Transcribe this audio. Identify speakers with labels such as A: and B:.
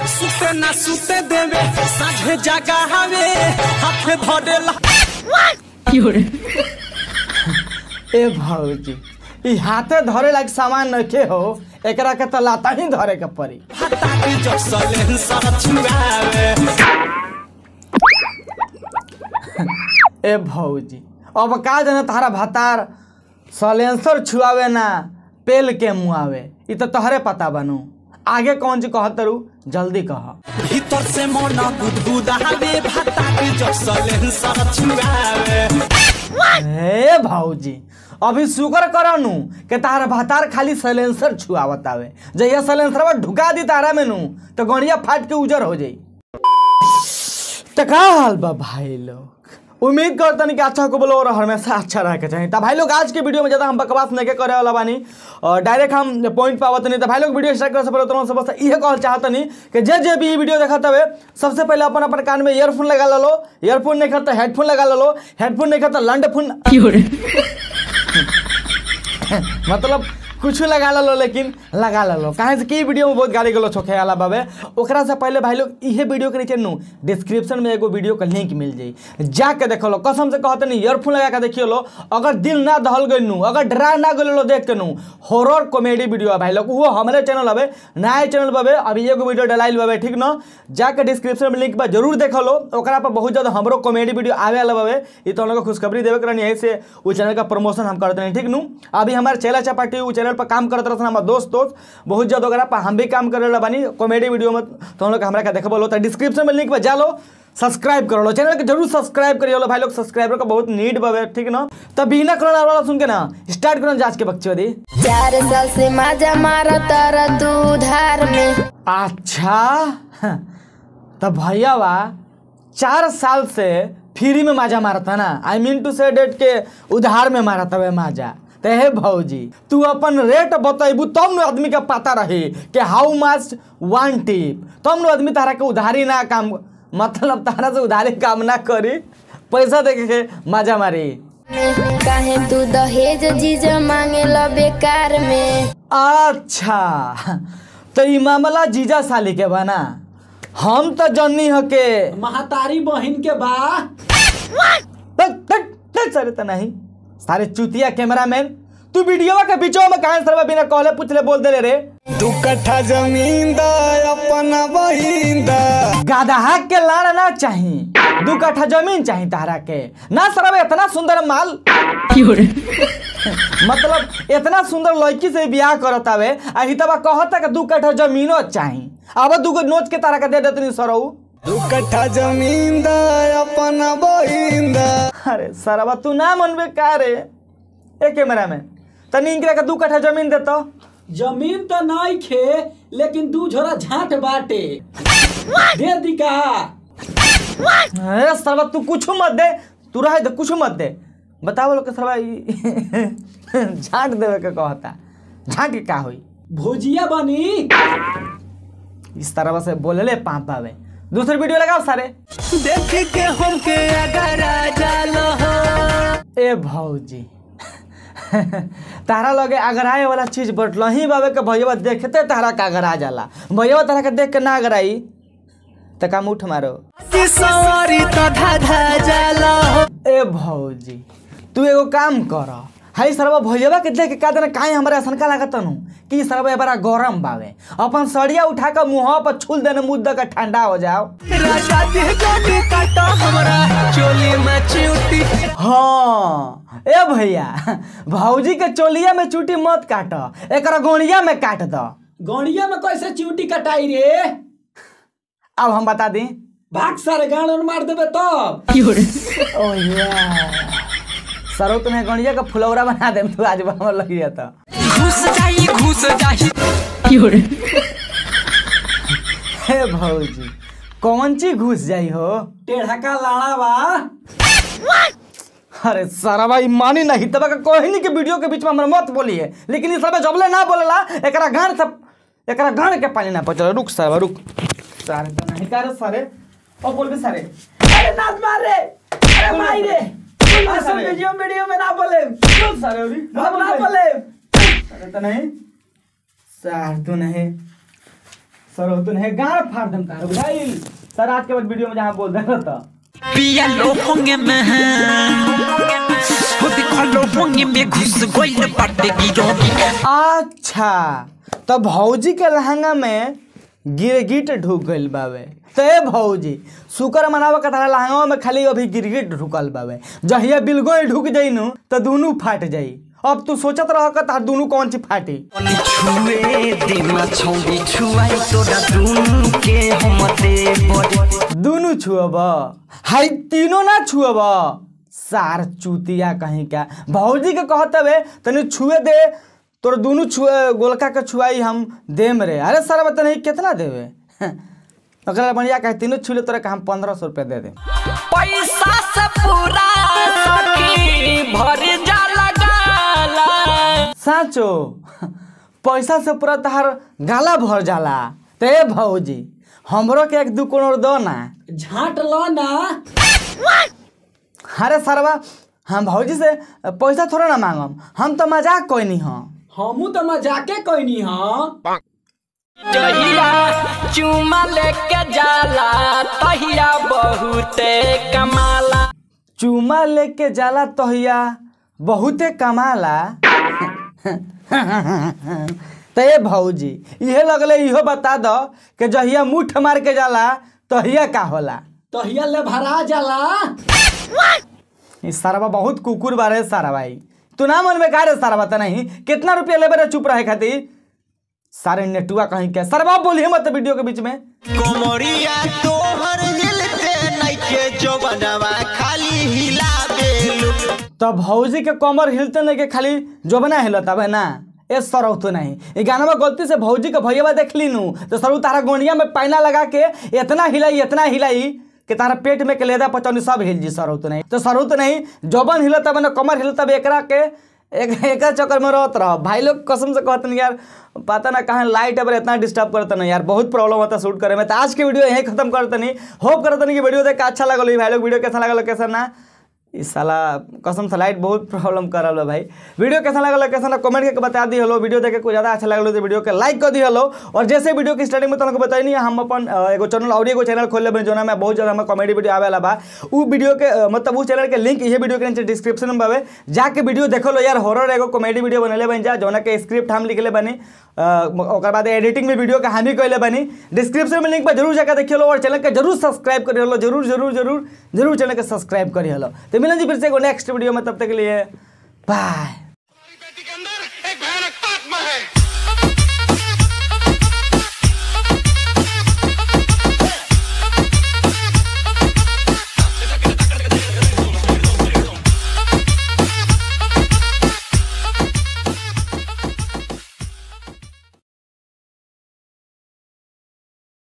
A: सुते ना सुते देवे साझे जागा हवे हाथ धरेला
B: ए भौजी ई हाथे धरे लायक सामान नखे हो एकरा के त लाता ही धरे के पड़ी
A: हटा के जब सलेंसर छुआवे
B: ए भौजी अब का जाने तारा भातार सलेंसर छुआवे ना पेल के मुआवे ई तो तोहरे पता बनू आगे कौन चीज कहत रू जल्दी कह
A: भीतर से मन गुदगुदावे हटा के जब सलेंसर छुआवे
B: ए भौजी अभी शुक्र करनु के तार भातार खाली सलेंसर छुआवत आवे जहिया सलेंसर ढुका दी तारा में नू तो गणिया फाट के उजर हो जाई तो का हाल बा भाई लोग उम्मीद करतनी कि अच्छा को बोलो और हमेशा अच्छा रहे के चाहिए तो भाई लोग आज के वीडियो में ज़्यादा हम बकवास नहीं के करे वाला बानी और डायरेक्ट हम पॉइंट पावत नहीं तो भाई लोग वीडियो स्टार्ट करे से पहले तुरंत से बस ये कहल चाहतनी कि जे जे भी ये वीडियो देखत हवे सबसे पहले अपन अपन कान में ईयरफोन लगा लो ईयरफोन नहीं खाता हेडफोन लगा लो हेडफोन नहीं खाता लंड फोन मतलब कुछ लगा लो लेकिन लगा लो काहे से कि वीडियो में बहुत गाली गलो छोखे वाला बाबे ओकरा से पहले भाई लोग इहे वीडियो के नीचे नु डिस्क्रिप्शन में एगो वीडियो का लिंक मिल जाई जाके देखो लो कसम से कहते नहीं ईयरफोन लगा के देखियो लो अगर दिल ना दहल गई नु अगर डरा ना गलो लो देख के नु हॉरर कॉमेडी वीडियो है भाई लोग वो हमारे चैनल हवे नया चैनल बाबे अभी एगो वीडियो डलाइल बाबे ठीक ना जाके डिस्क्रिप्शन में लिंक बा जरूर देखो लो ओकरा पर बहुत ज्यादा हमरो कॉमेडी वीडियो आवे वाला बाबे ई तो हम लोग को खुशखबरी देवे करनी है से वो चैनल का प्रमोशन हम करते हैं ठीक नु अभी हमारे चेला चपाटी वो चैनल पर काम करते रहते हमारे दोस्त दोस्त बहुत ज्यादा ओकरा पर हम भी काम करे ला बानी कॉमेडी वीडियो में तो हम लोग हमरा का देखबो लो तो डिस्क्रिप्शन में लिंक पर जा लो सब्सक्राइब कर लो चैनल के जरूर सब्सक्राइब करियो लो भाई लोग सब्सक्राइबर का बहुत नीड बाबे ठीक ना तब बिना कोरोना वाला सुन के ना स्टार्ट करो जांच के बक्चोदी
C: चार साल से माजा मारा तारा तू उधार में
B: अच्छा तब भैया वा चार साल से फ्री में माजा मारता ना आई मीन टू से डेट के उधार में मारता वे माजा ते हे भौजी तू अपन रेट बतैबू तब न आदमी के पता रही कि हाउ मच वन टिप तब न आदमी तारा के उधारी ना काम मतलब तारा से उधारी काम ना करी पैसा दे के माजा मारी
C: काहे तू दहेज जीजा मांगे ला बेकार में
B: अच्छा तो ई मामला जीजा साली के बना हम तो जन्नी ह के
A: महतारी बहिन के बा
B: तक तक तक सारे तो नहीं सारे चुतिया कैमरामैन तू वीडियो के बीचो में कहां सरवा बिना कहले पूछले बोल दे रे
A: दू कट्ठा जमीन दा अपना बहिन दा
B: गाधा के लाड़ ना चाही दू कट्ठा जमीन चाही तारा के ना सरवा इतना सुंदर माल मतलब इतना सुंदर लड़की से बियाह करत आवे आ हितवा कहता कि दू कट्ठा जमीनो चाही अब दूगो नोच के तारा के दे देतनी सरऊ
A: दू कट्ठा जमीन दा अपना बहिन दा
B: अरे सरवा तू ना मनबे का रे ए कैमरा में तनी इनकरा के दू कट्ठा जमीन देतो
D: जमीन तो नहीं खे लेकिन दू झोरा झाट बाटे दे दी का
B: अरे सरवा तू कुछ मत दे तू रहे दे कुछ मत दे बताओ लोग के सरवा ई झांट देवे के कहता झांट के का होई
D: भुजिया बनी
B: इस तरह से बोलले पाप पावे दूसरी वीडियो लगाओ सारे
A: देख के हमके अगर आ जालो हो
B: ए भौजी तारा लगे अगराए वाला चीज बटल ही बाबे के भैया देखते तारा का अगरा जाला भैया तारा के देख के ना अगराई त का मुठ मारो
A: कि सवारी तो धाधा जालो हो
B: ए भौजी तू एगो काम कर हाई सरवा भैया के देख के का देना काहे हमरा ऐसा लागत नु कि ई सरवा बड़ा गरम बावे अपन सड़िया उठा के मुंह पर छुल देने मुद्दा का ठंडा हो जाओ
A: राजा दे गोटी काटा हमरा चोली में चिउटी
B: हाँ ए भैया भौजी के चोलिया में चूटी मत काट एकरा गोड़िया में काट दो
D: गौड़िया में कैसे चिवटी कटाई रे
B: अब हम बता दी
D: भाग सारे गाड़ और मार देबे तब
B: ओ सरो तुम्हें गणिया का फुलौरा बना दे तू आज हमर लगिया तो
A: घुस जाई घुस जाई
B: हे भौजी कौन चीज घुस जाई हो
D: टेढ़ा का लाड़ा बा
B: अरे सारा भाई मानी नहीं तब का कोहिनी के वीडियो के बीच में हमरा मत बोलिए लेकिन इस सब जबले ना बोलेला एकरा गान से एकरा गान के पानी ना पचल रुक सारा रुक सारे तो नहीं कर सारे ओ बोल भी सारे
D: अरे नाच मार रे अरे माई रे असल वीडियो वीडियो में ना बोले
B: चल सारे अभी
D: हम ना बोले
B: सारे तो नहीं सार तो नहीं सर हो तो नहीं गाड़ फाड़ दम कार बुझाइल सर आज के बाद वीडियो में जहाँ बोल रहे था
E: पिया लोहोंगे में हो देखो लोहोंगे में घुस गइल बाटे गिरोगी
B: अच्छा तो भौजी के लहंगा में गिरगिट ढुक गइल बावे तो ए भौजी शुक्र मनावा के तारा लहंगा में खाली अभी गिरगिट ढुकल बावे जहिया बिलगो ढुक जाई नु तो दोनों फाट जाई अब तू सोचत रह का तार दोनों कौन सी फाटी
E: अनि छुए देमा छौडी छुआई तोरा दुनु के हमते बड़े
B: दोनों छुअब हाई तीनों ना छुअब सार चूतिया कहीं का भौजी के कहत हवे तनी छुए दे तोर दोनों छुए गोलका के छुआई हम देम रे अरे सर बता नहीं कितना देवे ओकरा बढ़िया कहे तीनों छुले तोरा के हम पंद्रह सौ रुपया दे दे
E: पैसा से पूरा सखी भर जाला गाला
B: साँचो पैसा से पूरा तहार गाला भर जाला ते भौजी हमरो के एक दू करोड़ दो ना
D: झाट लो ना
B: अरे सरवा हम भौजी से पैसा थोड़ा ना मांगम हम तो मजाक कोई नहीं हाँ
D: हमू तो मजाके कोई हाँ
E: जहिया चुमा लेके जाला तहिया बहुते कमाला
B: चूमा लेके जाला तहिया बहुते कमाला तो ये भौजी इहे लगले इहो बता दो कि जहिया मुठ मार के जाला तहिया का होला
D: तहिया ले भरा जाला
B: ई सारवा बहुत कुकुर बारे सारा भाई तू ना मन में का रे सारा बता नहीं कितना रुपया लेबे रे चुप रहे खातिर सारे नेटुआ कहीं के सरवा बोलिए मत वीडियो के बीच में
A: कोमरिया तोहर हिलते नइखे जो बनवा खाली हिला बेलू
B: तो भौजी के कमर हिलते नहीं के खाली जोबना हिलता बे ना ए सरौ तो नहीं ये गाना में गलती से भौजी के भैया देख ली नू तो सरऊ तारा गोंडिया में पैना लगा के इतना हिलाई इतना हिलाई कि तारा पेट में के लेदा पचौनी सब हिल जी सरौ तो नहीं तो सरौ तो नहीं जोबन हिलता बे ना कमर हिलता बे एकरा के एक एक चक्कर में रहत रह भाई लोग कसम से कहते यार पता ना कहाँ लाइट अगर इतना डिस्टर्ब करता ना यार बहुत प्रॉब्लम होता शूट करे में तो आज की वीडियो यहीं खत्म करते नहीं होप करते नहीं कि वीडियो देख के अच्छा लगल भाई लोग वीडियो कैसा लगल कैसा ना इस साला कसम से लाइट बहुत प्रॉब्लम कर रहा है भाई वीडियो कैसा लगल कैसा ना कमेंट करके बता दी हलो वीडियो देखे कुछ ज़्यादा अच्छा लगल तो वीडियो के लाइक कर दी हलो और जैसे वीडियो की स्टार्टिंग में तुमको बताई नहीं हम अपन अ, एगो चैनल और एगो चैनल खोल लेबे जोना में बहुत ज़्यादा हमें कॉमेडी वीडियो आवेला बा उ वीडियो के अ, मतलब उस चैनल के लिंक ये वीडियो के नीचे डिस्क्रिप्शन में बावे जाके वीडियो देखो लो यार हॉरर एगो कॉमेडी वीडियो बनले बन जा जोना के स्क्रिप्ट हम लिखले बनी अ, ओकर बाद एडिटिंग में वीडियो के हम ही कैले बनी डिस्क्रिप्शन में लिंक पर जरूर जाकर देखिए लो और चैनल के जरूर सब्सक्राइब करिए लो जरूर जरूर जरूर जरूर चैनल के सब्सक्राइब करिए लो तो मिलन जी फिर से एगो नेक्स्ट वीडियो में तब तक के लिए बाय